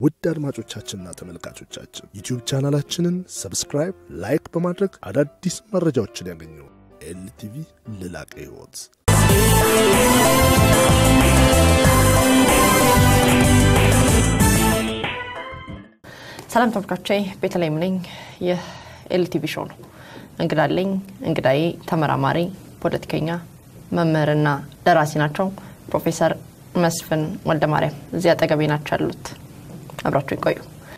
ውድ አድማጮቻችንና ተመልካቾቻችን ዩቲዩብ ቻናላችንን ሰብስክራይብ፣ ላይክ በማድረግ አዳዲስ መረጃዎችን ያገኙ። ኤልቲቪ ለላቀ ሕይወት ሰላም ተመልካቾቼ፣ ቤተልሔም ነኝ። ይህ ኤልቲቪ ሾው ነው። እንግዳለኝ። እንግዳዬ ተመራማሪ፣ ፖለቲከኛ፣ መምህርና ደራሲ ናቸው። ፕሮፌሰር መስፍን ወልደ ማርያም እዚህ አጠገቤ ናቸው ያሉት። አብራችሁ ይቆዩ።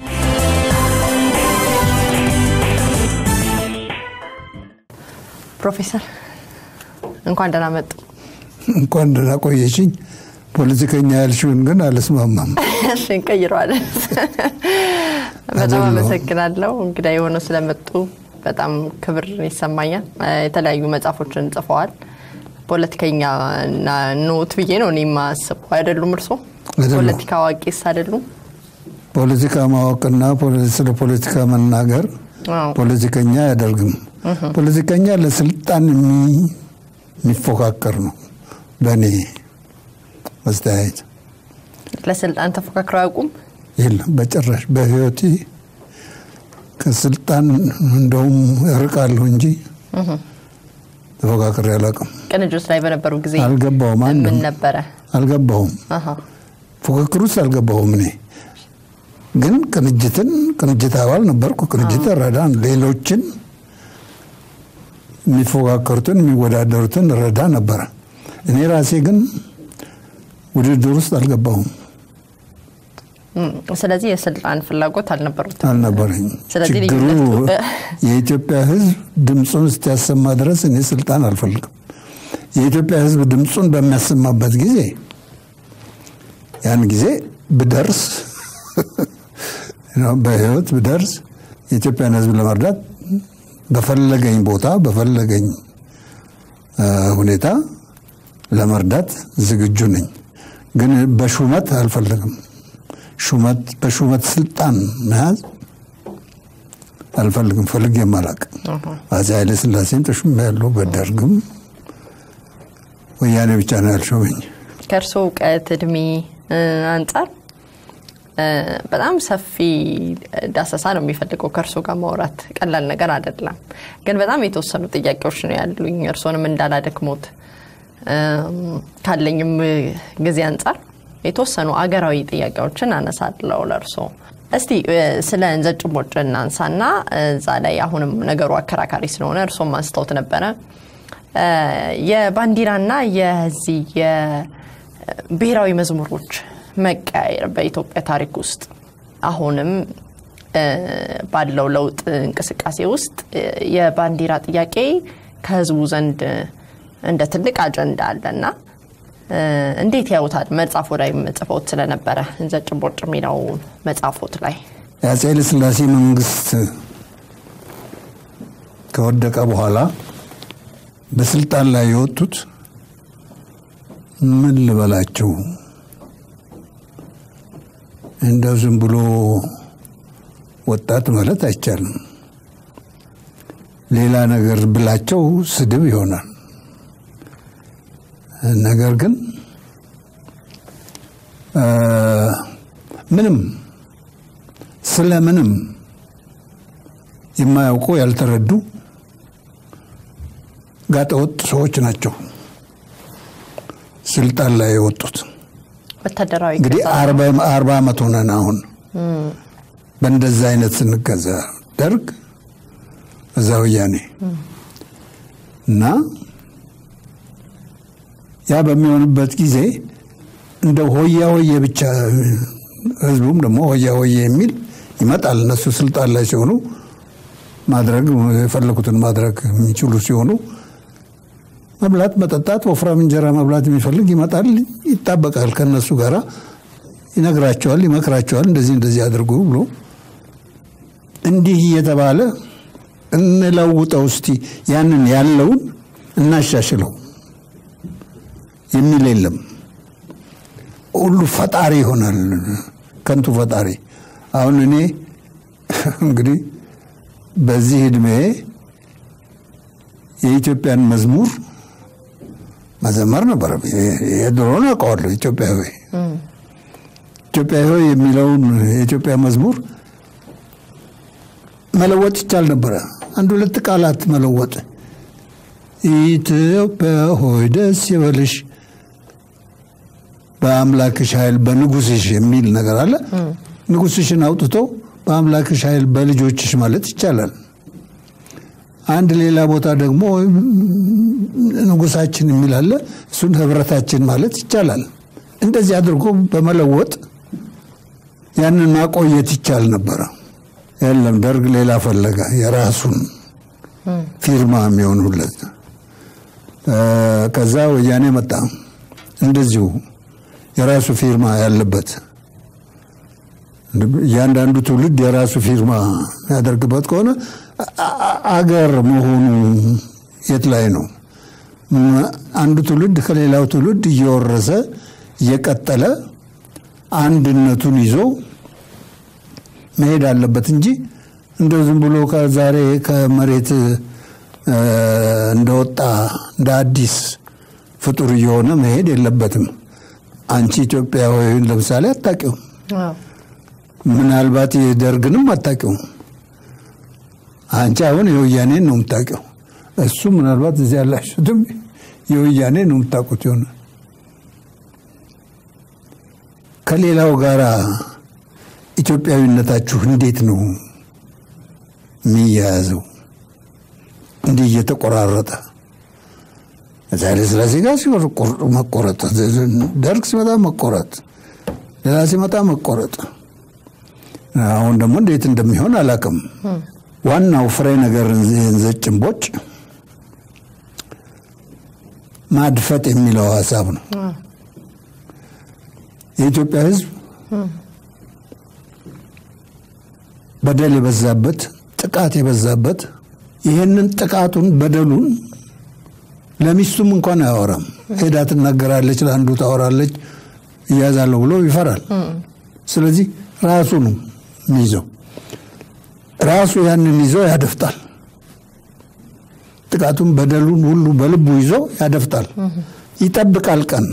ፕሮፌሰር እንኳን ደህና መጡ። እንኳን ደህና ቆየችኝ። ፖለቲከኛ ያልሽውን ግን አልስማማም። እሺ እንቀይረዋለን። በጣም አይደለሁም። አመሰግናለሁ እንግዳ የሆነው ስለመጡ በጣም ክብር ይሰማኛል። የተለያዩ መጽሐፎችን ጽፈዋል። ፖለቲከኛ እና ኖት ብዬ ነው እኔ የማስበው። አይደሉም? እርሶ አይደለሁም። ፖለቲካ አዋቂስ አይደሉም? ፖለቲካ ማወቅና ፖለ- ስለ ፖለቲካ መናገር አዎ። ፖለቲከኛ አያደርግም። ፖለቲከኛ ለስልጣን የሚ- የሚፎካከር ነው። በእኔ መስተያየት ለስልጣን ተፎካክረው አያውቁም? የለም በጭራሽ በህይወቴ ከስልጣን እንደውም እርቃለሁ እንጂ ተፎካክሬ አላውቅም። ቅንጅት ላይ በነበሩ ጊዜ አልገባውም። ምን አንድም ነበረ? አልገባውም። አሃ። ፉክክር ውስጥ አልገባሁም። እኔ ግን ቅንጅትን ቅንጅት አባል ነበርኩ። ቅንጅት ረዳ ሌሎችን የሚፎካከሩትን የሚወዳደሩትን ረዳ ነበረ። እኔ ራሴ ግን ውድድር ውስጥ አልገባሁም፣ እም፣ ስለዚህ የስልጣን ፍላጎት አልነበሩትም። አልነበረኝ። ስለዚህ ችግሩ ልዩነቱ- የኢትዮጵያ ሕዝብ ድምፁን እስኪያሰማ ድረስ እኔ ስልጣን አልፈልግም። የኢትዮጵያ ሕዝብ ድምፁን በሚያሰማበት ጊዜ ያን ጊዜ ብደርስ በህይወት ብደርስ የኢትዮጵያን ሕዝብ ለመርዳት በፈለገኝ ቦታ በፈለገኝ እ፣ ሁኔታ ለመርዳት ዝግጁ ነኝ። ግን በሹመት አልፈልግም። ሹመት በሹመት ስልጣን መያዝ አልፈልግም። ፈልጌም አላውቅም። አፄ ኃይለ ሥላሴን ተሹም ያለው በደርግም ወያኔ ብቻ ነው ያልሾመኝ። ከእርሶ እውቀት እድሜ እ፣ አንጻር እ፣ በጣም ሰፊ ዳሰሳ ነው የሚፈልገው ከእርሶ ጋር ማውራት ቀላል ነገር አይደለም። ግን በጣም የተወሰኑ ጥያቄዎች ነው ያሉኝ እርሶንም እንዳላደክሞት እም፣ ካለኝም ጊዜ አንጻር የተወሰኑ አገራዊ ጥያቄዎችን አነሳለሁ ለእርሶ። እስቲ እ፣ ስለ እንዘጭ ቦጭ እናንሳና እዛ ላይ አሁንም ነገሩ አከራካሪ ስለሆነ እርሶም አንስተውት ነበረ እ፣ የባንዲራና የዚህ የብሔራዊ መዝሙሮች መቀያየር በኢትዮጵያ ታሪክ ውስጥ አሁንም እ፣ ባለው ለውጥ እንቅስቃሴ ውስጥ እ፣ የባንዲራ ጥያቄ ከህዝቡ ዘንድ እንደ ትልቅ አጀንዳ አለና እ፣ እንዴት ያዩታል? መጽሐፎ ላይ ጽፈውት ስለነበረ እንዘጭ ቦጭ የሚለው መጽሐፎት ላይ የአፄ ኃይለ ሥላሴ መንግስት ከወደቀ በኋላ በስልጣን ላይ የወጡት ምን ልበላቸው እንደው ዝም ብሎ ወጣት ማለት አይቻልም። ሌላ ነገር ብላቸው ስድብ ይሆናል። ነገር ግን እ፣ ምንም ስለ ምንም የማያውቁ ያልተረዱ ጋጠወጥ ሰዎች ናቸው ስልጣን ላይ የወጡት። ወታደራዊ እንግዲህ ገዛ አርባ አርባ ዓመት ሆነን አሁን በእንደዛ አይነት ስንገዛ ደርግ እዛ ወያኔ እና ያ በሚሆንበት ጊዜ እንደ ሆያ ሆዬ ብቻ ህዝቡም ደግሞ ሆያ ሆዬ የሚል ይመጣል። እነሱ ስልጣን ላይ ሲሆኑ ማድረግ የፈለጉትን ማድረግ የሚችሉ ሲሆኑ መብላት፣ መጠጣት፣ ወፍራም እንጀራ መብላት የሚፈልግ ይመጣል፣ ይጣበቃል። ከነሱ ጋራ ይነግራቸዋል፣ ይመክራቸዋል። እንደዚህ እንደዚህ አድርጉ ብሎ እንዲህ እየተባለ እንለውጠው እስቲ ያንን ያለውን እናሻሽለው የሚል የለም። ሁሉ ፈጣሪ ይሆናል፣ ከንቱ ፈጣሪ። አሁን እኔ እንግዲህ በዚህ እድሜ የኢትዮጵያን መዝሙር መዘመር ነበር። የድሮን አውቀዋለሁ ኢትዮጵያዊ ኢትዮጵያ ሆይ የሚለውን የኢትዮጵያ መዝሙር መለወጥ ይቻል ነበረ። አንድ ሁለት ቃላት መለወጥ ኢትዮጵያ ሆይ ደስ ይበልሽ በአምላክሽ ኃይል በንጉስሽ የሚል ነገር አለ። ንጉስሽን አውጥቶ በአምላክሽ ኃይል በልጆችሽ ማለት ይቻላል። አንድ ሌላ ቦታ ደግሞ ንጉሳችን የሚል አለ። እሱን ህብረታችን ማለት ይቻላል። እንደዚህ አድርጎ በመለወጥ ያንን ማቆየት ይቻል ነበረ። የለም ደርግ ሌላ ፈለገ፣ የራሱን ፊርማ የሚሆኑለት። ከዛ ወያኔ መጣ፣ እንደዚሁ የራሱ ፊርማ ያለበት እያንዳንዱ ትውልድ የራሱ ፊርማ የሚያደርግበት ከሆነ አገር መሆኑ የት ላይ ነው? አንዱ ትውልድ ከሌላው ትውልድ እየወረሰ እየቀጠለ አንድነቱን ይዞ መሄድ አለበት እንጂ እንደው ዝም ብሎ ከዛሬ ከመሬት እንደወጣ እንደ አዲስ ፍጡር እየሆነ መሄድ የለበትም። አንቺ ኢትዮጵያዊ ለምሳሌ አታውቂውም። ምናልባት የደርግንም አታውቂውም። አንቺ አሁን የወያኔን ነው የምታውቂው። እሱ ምናልባት እዚህ ያላችሁትም የወያኔ ነው የምታውቁት ይሆነ ከሌላው ጋር ኢትዮጵያዊነታችሁ እንዴት ነው የሚያያዘው? እንዲህ እየተቆራረጠ ኃይለ ሥላሴ ጋር መቆረጥ፣ ደርግ ሲመጣ መቆረጥ፣ ሌላ ሲመጣ መቆረጥ። አሁን ደግሞ እንዴት እንደሚሆን አላውቅም። ዋናው ፍሬ ነገር ዘጭንቦጭ ማድፈጥ የሚለው ሀሳብ ነው። የኢትዮጵያ ሕዝብ በደል የበዛበት ጥቃት የበዛበት ይህንን ጥቃቱን በደሉን ለሚስቱም እንኳን አያወራም። ሄዳ ትናገራለች፣ ለአንዱ ታወራለች፣ እያዛለሁ ብሎ ይፈራል። ስለዚህ ራሱ ነው የሚይዘው። ራሱ ያንን ይዞ ያደፍጣል። ጥቃቱን በደሉን ሁሉ በልቡ ይዞ ያደፍጣል። ይጠብቃል ቀን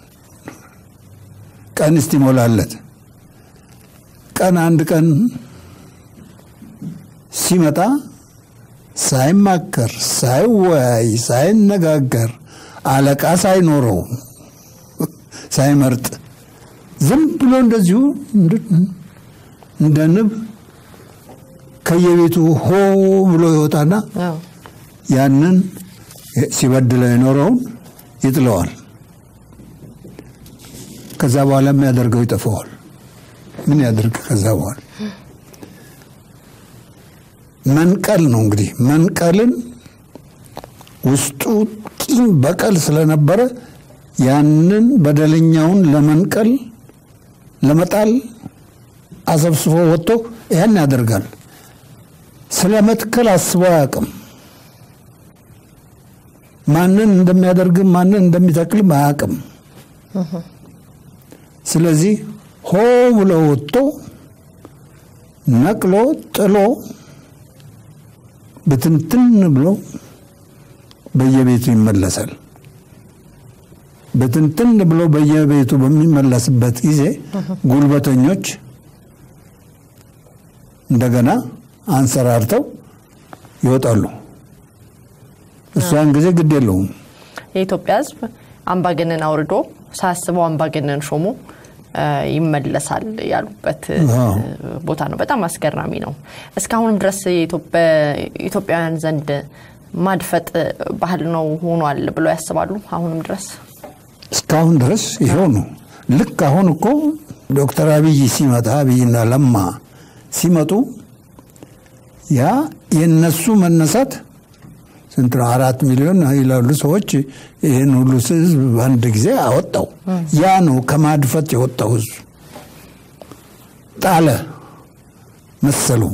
ቀን እስቲሞላለት ቀን አንድ ቀን ሲመጣ ሳይማከር ሳይወያይ ሳይነጋገር አለቃ ሳይኖረው ሳይመርጥ ዝም ብሎ እንደዚሁ እንደ ንብ ከየቤቱ ሆ ብሎ ይወጣና ያንን ሲበድለው የኖረውን ይጥለዋል። ከዛ በኋላ የሚያደርገው ይጠፋዋል። ምን ያደርግ? ከዛ በኋላ መንቀል ነው እንግዲህ መንቀልን ውስጡ ቂም በቀል ስለነበረ ያንን በደለኛውን ለመንቀል ለመጣል አሰብስቦ ወጥቶ ያን ያደርጋል። ስለ መትከል አስቦ አያውቅም። ማንን እንደሚያደርግም ማንን እንደሚተክልም አያውቅም። ስለዚህ ሆ ብሎ ወጥቶ ነቅሎ ጥሎ ብትንትን ብሎ በየቤቱ ይመለሳል። ብትንትን ብሎ በየቤቱ በሚመለስበት ጊዜ ጉልበተኞች እንደገና አንሰራርተው ይወጣሉ። እሷን ጊዜ ግድ የለውም። የኢትዮጵያ ሕዝብ አምባገነን አውርዶ ሳያስበው አምባገነን ሾሞ ይመለሳል ያሉበት ቦታ ነው። በጣም አስገራሚ ነው። እስካሁንም ድረስ ኢትዮጵያውያን ዘንድ ማድፈጥ ባህል ነው ሆኗል ብለው ያስባሉ? አሁንም ድረስ እስካሁን ድረስ ይኸው ነው። ልክ አሁን እኮ ዶክተር አብይ ሲመጣ አብይና ለማ ሲመጡ ያ የነሱ መነሳት ስንት ነው? አራት ሚሊዮን ይላሉ ሰዎች። ይህን ሁሉ ህዝብ በአንድ ጊዜ አወጣው። ያ ነው ከማድፈት የወጣው ህዝብ ጣለ መሰሉ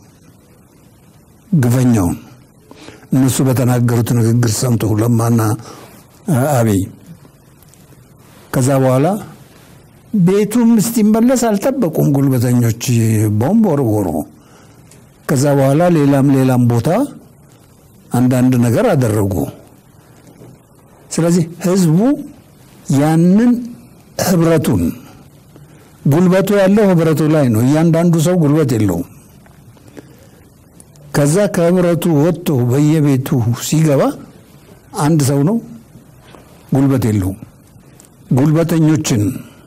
ግፈኛውን። እነሱ በተናገሩት ንግግር ሰምቶ ለማና አብይ ከዛ በኋላ ቤቱም እስቲመለስ አልጠበቁም ጉልበተኞች ቦምብ ወርወሩ። ከዛ በኋላ ሌላም ሌላም ቦታ አንዳንድ ነገር አደረጉ። ስለዚህ ህዝቡ ያንን ህብረቱን ጉልበቱ ያለው ህብረቱ ላይ ነው። እያንዳንዱ ሰው ጉልበት የለውም። ከዛ ከህብረቱ ወጥቶ በየቤቱ ሲገባ አንድ ሰው ነው፣ ጉልበት የለውም። ጉልበተኞችን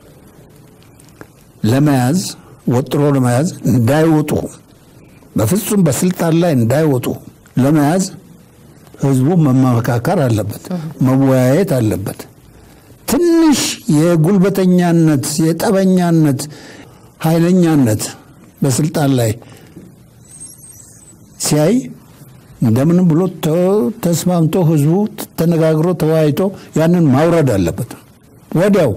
ለመያዝ ወጥሮ ለመያዝ እንዳይወጡ በፍጹም በስልጣን ላይ እንዳይወጡ ለመያዝ ህዝቡ መመካከር አለበት፣ መወያየት አለበት። ትንሽ የጉልበተኛነት የጠበኛነት ኃይለኛነት በስልጣን ላይ ሲያይ እንደምንም ብሎ ተስማምቶ ህዝቡ ተነጋግሮ ተወያይቶ ያንን ማውረድ አለበት ወዲያው።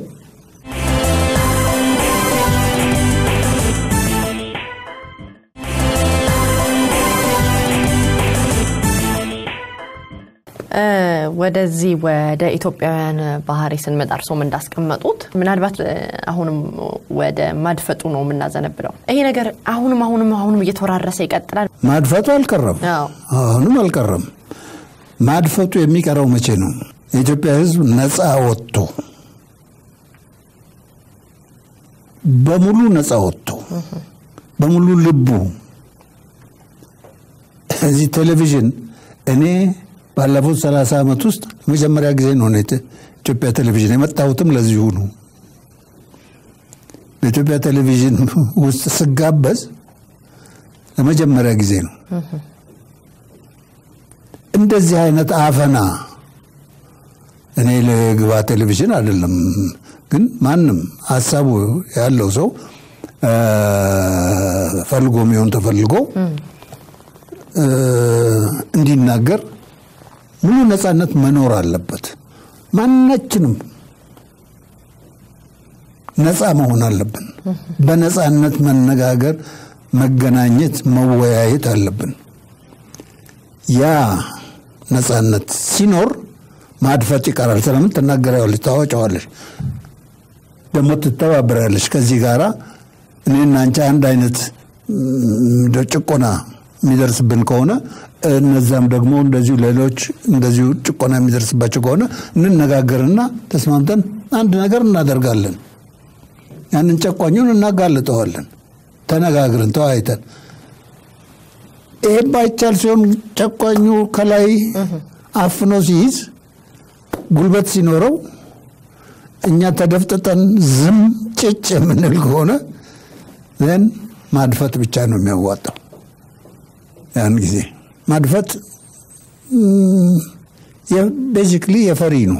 ወደዚህ ወደ ኢትዮጵያውያን ባህሪ ስንመጣ እርሶም እንዳስቀመጡት ምናልባት አሁንም ወደ ማድፈጡ ነው የምናዘነብለው። ይሄ ነገር አሁንም አሁንም አሁንም እየተወራረሰ ይቀጥላል። ማድፈጡ አልቀረም፣ አዎ። አሁንም አልቀረም። ማድፈጡ የሚቀረው መቼ ነው? የኢትዮጵያ ህዝብ ነፃ ወጥቶ በሙሉ ነፃ ወጥቶ በሙሉ ልቡ እዚህ ቴሌቪዥን እኔ ባለፉት ሰላሳ ዓመት ውስጥ መጀመሪያ ጊዜ ነው እኔ ኢትዮጵያ ቴሌቪዥን የመጣሁትም ለዚሁ ነው። በኢትዮጵያ ቴሌቪዥን ውስጥ ስጋበዝ ለመጀመሪያ ጊዜ ነው። እንደዚህ አይነት አፈና እኔ ለግባ ቴሌቪዥን አይደለም፣ ግን ማንም ሀሳቡ ያለው ሰው ፈልጎ የሚሆን ተፈልጎ እንዲናገር ሙሉ ነፃነት መኖር አለበት። ማናችንም ነፃ መሆን አለብን። በነፃነት መነጋገር፣ መገናኘት፣ መወያየት አለብን። ያ ነፃነት ሲኖር ማድፈጥ ይቀራል። ስለምን ትናገሪያለሽ፣ ታወጫዋለሽ፣ ደግሞ ትተባበሪያለሽ። ከዚህ ጋራ እኔና አንቺ አንድ አይነት እንደ ጭቆና የሚደርስብን ከሆነ እነዛም ደግሞ እንደዚሁ ሌሎች እንደዚሁ ጭቆና የሚደርስባቸው ከሆነ እንነጋገርና ተስማምተን አንድ ነገር እናደርጋለን። ያንን ጨቋኙን እናጋልጠዋለን። ተነጋግረን ተወያይተን። ይሄ ባይቻል ሲሆን ጨቋኙ ከላይ አፍኖ ሲይዝ ጉልበት ሲኖረው እኛ ተደፍጥጠን ዝም ጭጭ የምንል ከሆነ ዘን ማድፈት ብቻ ነው የሚያዋጣው። ያን ጊዜ ማድፈት ቤዚክሊ የፈሪ ነው፣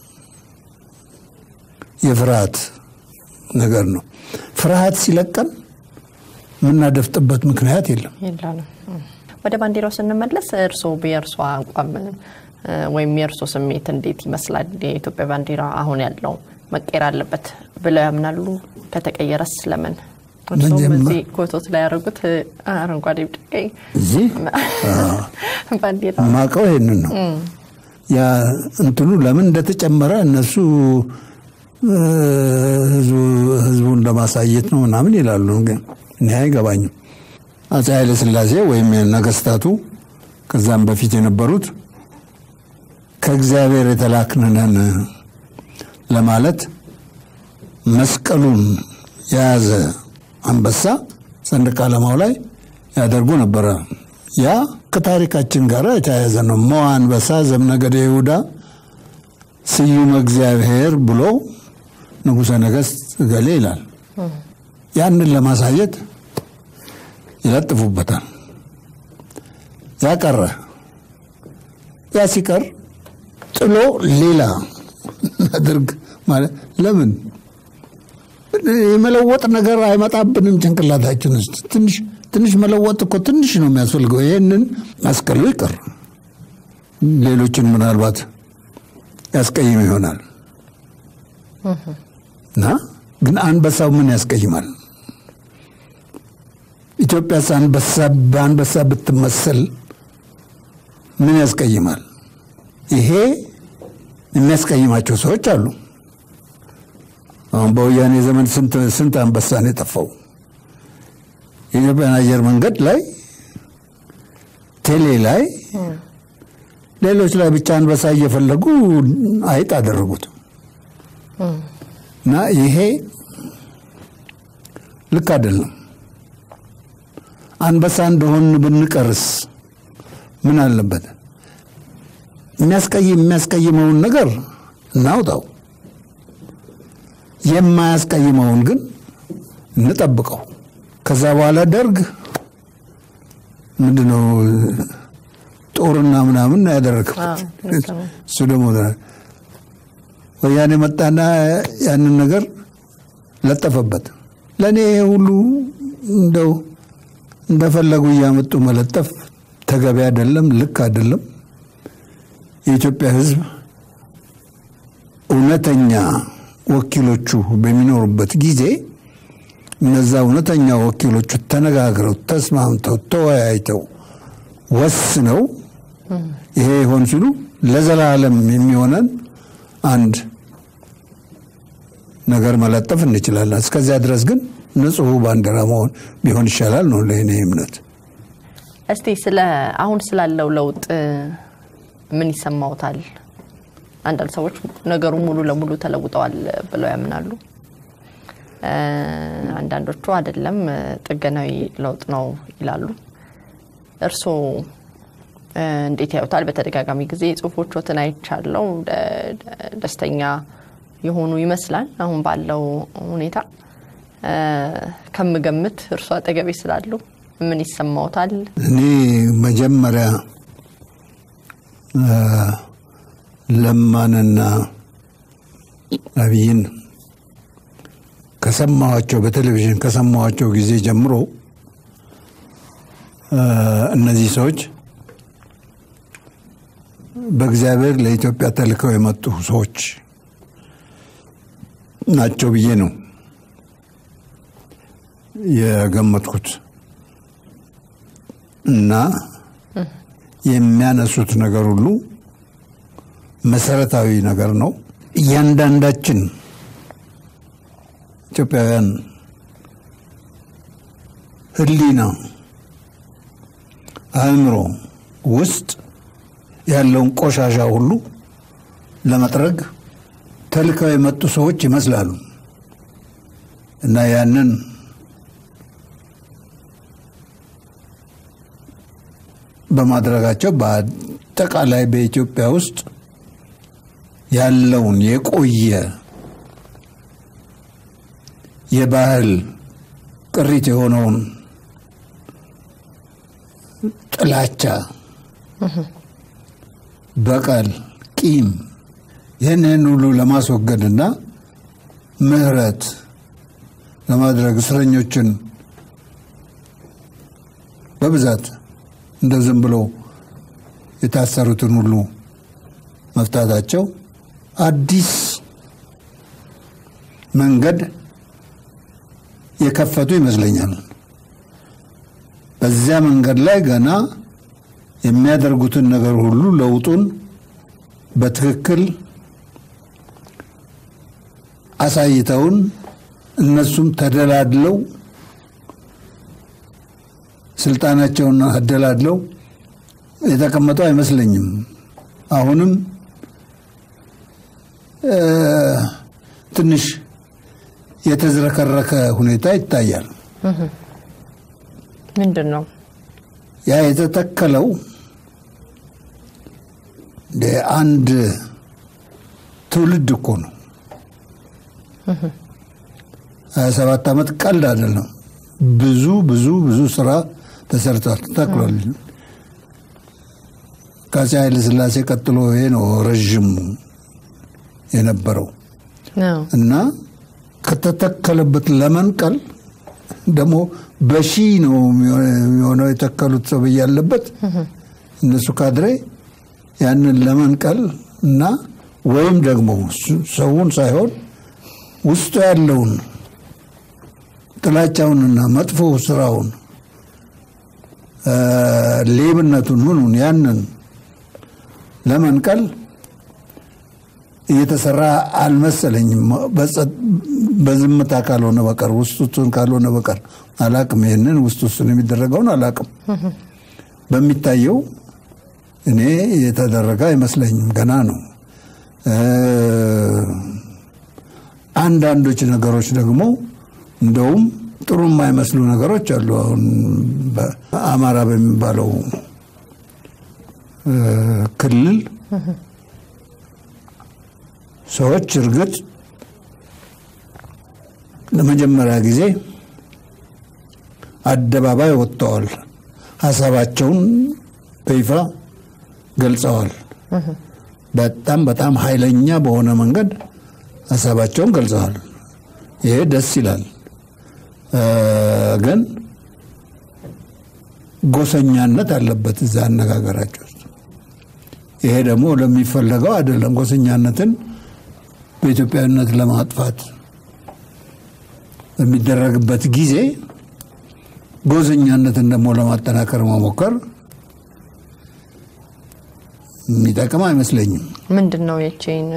የፍርሃት ነገር ነው። ፍርሃት ሲለቀን የምናደፍጥበት ምክንያት የለም። የለንም። ወደ ባንዲራው ስንመለስ እርስዎ የእርሶ አቋም ወይም የእርሶ ስሜት እንዴት ይመስላል? የኢትዮጵያ ባንዲራ አሁን ያለው መቀየር አለበት ብለው ያምናሉ? ከተቀየረስ ለምን? እርስዎም መጀመ- እዚህ ኮቶት ላይ ያደረጉት አረንጓዴ፣ ቢጫ፣ ቀይ እዚህ ባንዲራ ማቀው ይሄንን ነው። ያ እንትኑ ለምን እንደተጨመረ እነሱ እ፣ ህዝቡ- ህዝቡን ለማሳየት ነው ምናምን ይላሉ። ግን እኔ አይገባኝም። አፄ ኃይለ ሥላሴ ወይም ነገስታቱ ከዛም በፊት የነበሩት ከእግዚአብሔር የተላክንነን ለማለት መስቀሉን የያዘ አንበሳ ሰንደቅ ዓላማው ላይ ያደርጉ ነበረ። ያ ከታሪካችን ጋር የተያያዘ ነው። ሞ አንበሳ ዘምነገደ ይሁዳ ስዩመ እግዚአብሔር ብሎ ንጉሠ ነገሥት እገሌ ይላል። ያንን ለማሳየት ይለጥፉበታል። ያ ቀረ። ያ ሲቀር ጥሎ ሌላ አድርግ ማለት ለምን የመለወጥ ነገር አይመጣብንም ጭንቅላታችን ውስጥ ትንሽ ትንሽ መለወጥ እኮ ትንሽ ነው የሚያስፈልገው። ይህንን መስቀሉ ይቅር፣ ሌሎችን ምናልባት ያስቀይም ይሆናል እና ግን አንበሳው ምን ያስቀይማል? ኢትዮጵያስ አንበሳ በአንበሳ ብትመሰል ምን ያስቀይማል? ይሄ የሚያስቀይማቸው ሰዎች አሉ። አሁን በወያኔ ዘመን ስንት ስንት አንበሳ ነው የጠፋው? የኢትዮጵያን አየር መንገድ ላይ ቴሌ ላይ ሌሎች ላይ ብቻ አንበሳ እየፈለጉ አይጥ አደረጉት እና ይሄ ልክ አይደለም። አንበሳ እንደሆን ብንቀርስ ምን አለበት? የሚያስቀይም የሚያስቀይመውን ነገር እናውጣው፣ የማያስቀይመውን ግን እንጠብቀው። ከዛ በኋላ ደርግ ምንድነው ጦርና ምናምን ያደረግበት እሱ ደግሞ ወያኔ መጣና ያንን ነገር ለጠፈበት። ለእኔ ሁሉ እንደው እንደፈለጉ እያመጡ መለጠፍ ተገቢ አይደለም፣ ልክ አይደለም። የኢትዮጵያ ሕዝብ እውነተኛ ወኪሎቹ በሚኖሩበት ጊዜ እነዛ እውነተኛ ወኪሎቹ ተነጋግረው ተስማምተው ተወያይተው ወስነው ይሄ ይሆን ሲሉ ለዘላለም የሚሆነን አንድ ነገር መለጠፍ እንችላለን። እስከዚያ ድረስ ግን ንጹሕ ባንዲራ መሆን ቢሆን ይሻላል ነው ለእኔ እምነት። እስቲ ስለ አሁን ስላለው ለውጥ ምን ይሰማውታል? አንዳንድ ሰዎች ነገሩ ሙሉ ለሙሉ ተለውጠዋል ብለው ያምናሉ። አንዳንዶቹ አይደለም ጥገናዊ ለውጥ ነው ይላሉ። እርስዎ እንዴት ያዩታል? በተደጋጋሚ ጊዜ ጽሁፎቹን አይቻለው። ደስተኛ የሆኑ ይመስላል አሁን ባለው ሁኔታ ከምገምት እርሱ አጠገቤ ስላሉ ምን ይሰማውታል? እኔ መጀመሪያ ለማንና አብይን ከሰማኋቸው በቴሌቪዥን ከሰማኋቸው ጊዜ ጀምሮ እነዚህ ሰዎች በእግዚአብሔር ለኢትዮጵያ ተልከው የመጡ ሰዎች ናቸው ብዬ ነው የገመትኩት እና የሚያነሱት ነገር ሁሉ መሰረታዊ ነገር ነው። እያንዳንዳችን ኢትዮጵያውያን ሕሊና አእምሮ ውስጥ ያለውን ቆሻሻ ሁሉ ለመጥረግ ተልከው የመጡ ሰዎች ይመስላሉ እና ያንን በማድረጋቸው በአጠቃላይ በኢትዮጵያ ውስጥ ያለውን የቆየ የባህል ቅሪት የሆነውን ጥላቻ፣ በቀል፣ ቂም ይህንን ሁሉ ለማስወገድና ምህረት ለማድረግ እስረኞችን በብዛት እንደ ዝም ብሎ የታሰሩትን ሁሉ መፍታታቸው አዲስ መንገድ የከፈቱ ይመስለኛል። በዚያ መንገድ ላይ ገና የሚያደርጉትን ነገር ሁሉ ለውጡን በትክክል አሳይተውን እነሱም ተደላድለው ስልጣናቸውን አደላድለው የተቀመጡ አይመስለኝም። አሁንም ትንሽ የተዝረከረከ ሁኔታ ይታያል። ምንድን ነው ያ የተተከለው አንድ ትውልድ እኮ ነው። ሀያ ሰባት ዓመት ቀልድ አይደለም። ብዙ ብዙ ብዙ ስራ ተሰርቷል፣ ተተክሏል። ከአፄ ኃይለ ሥላሴ ቀጥሎ ይሄ ነው ረዥሙ የነበረው እና ከተተከለበት ለመንቀል ደግሞ በሺ ነው የሚሆነው የተከሉት ሰው ያለበት እነሱ ካድሬ ያንን ለመንቀል እና ወይም ደግሞ ሰውን ሳይሆን ውስጡ ያለውን ጥላቻውንና መጥፎ ስራውን ሌብነቱን ምኑን ያንን ለመንቀል እየተሰራ አልመሰለኝም። በዝምታ ካልሆነ በቀር ውስጥ ውስጡን ካልሆነ በቀር አላቅም። ይህንን ውስጥ ውስጡን የሚደረገውን አላቅም። በሚታየው እኔ የተደረገ አይመስለኝም። ገና ነው። አንዳንዶች ነገሮች ደግሞ እንደውም ጥሩ የማይመስሉ ነገሮች አሉ። አሁን በአማራ በሚባለው ክልል ሰዎች እርግጥ ለመጀመሪያ ጊዜ አደባባይ ወጥተዋል። ሀሳባቸውን በይፋ ገልጸዋል። በጣም በጣም ኃይለኛ በሆነ መንገድ ሀሳባቸውን ገልጸዋል። ይሄ ደስ ይላል። ግን ጎሰኛነት አለበት እዛ አነጋገራቸው ውስጥ። ይሄ ደግሞ ለሚፈለገው አይደለም። ጎሰኛነትን በኢትዮጵያዊነት ለማጥፋት በሚደረግበት ጊዜ ጎሰኛነትን ደግሞ ለማጠናከር መሞከር የሚጠቅም አይመስለኝም። ምንድን ነው የቼን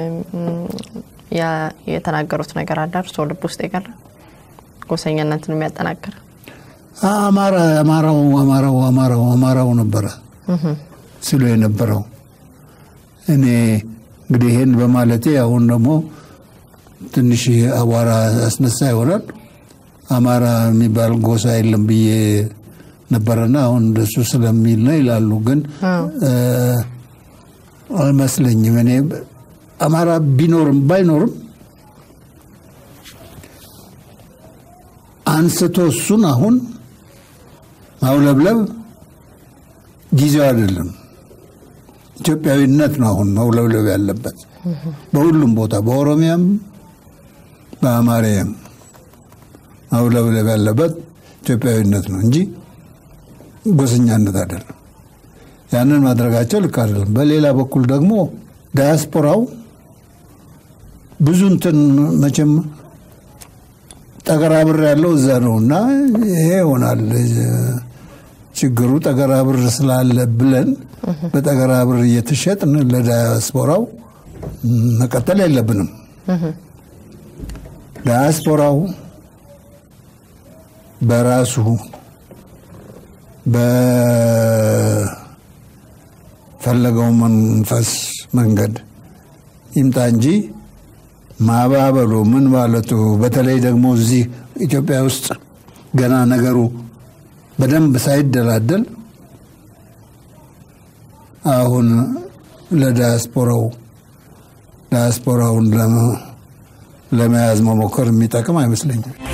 የተናገሩት ነገር አለ እርስዎ ልብ ውስጥ የቀረ ጎሰኛነትን የሚያጠናክር አማራ አማራው አማራው አማራው አማራው ነበረ ሲሉ የነበረው እኔ እንግዲህ ይህን በማለቴ አሁን ደግሞ ትንሽ አቧራ አስነሳ ይሆናል። አማራ የሚባል ጎሳ የለም ብዬ ነበረና አሁን እንደሱ ስለሚል ነው ይላሉ። ግን አይመስለኝም። እኔ አማራ ቢኖርም ባይኖርም አንስቶ እሱን አሁን ማውለብለብ ጊዜው አይደለም። ኢትዮጵያዊነት ነው አሁን መውለብለብ ያለበት በሁሉም ቦታ፣ በኦሮሚያም በአማርያም ማውለብለብ ያለበት ኢትዮጵያዊነት ነው እንጂ ጎሰኛነት አይደለም። ያንን ማድረጋቸው ልክ አይደለም። በሌላ በኩል ደግሞ ዳያስፖራው ብዙ እንትን መቼም ጠገራብር ያለው እዛ ነው እና ይሄ ይሆናል ችግሩ። ጠገራብር ስላለ ብለን በጠገራብር እየተሸጥን ለዳያስፖራው መቀጠል የለብንም። ዳያስፖራው በራሱ በፈለገው መንፈስ መንገድ ይምጣ እንጂ ማባበሉ ምን ማለቱ በተለይ ደግሞ እዚህ ኢትዮጵያ ውስጥ ገና ነገሩ በደንብ ሳይደላደል አሁን ለዳያስፖራው ዳያስፖራውን ለመያዝ መሞከር የሚጠቅም አይመስለኝም።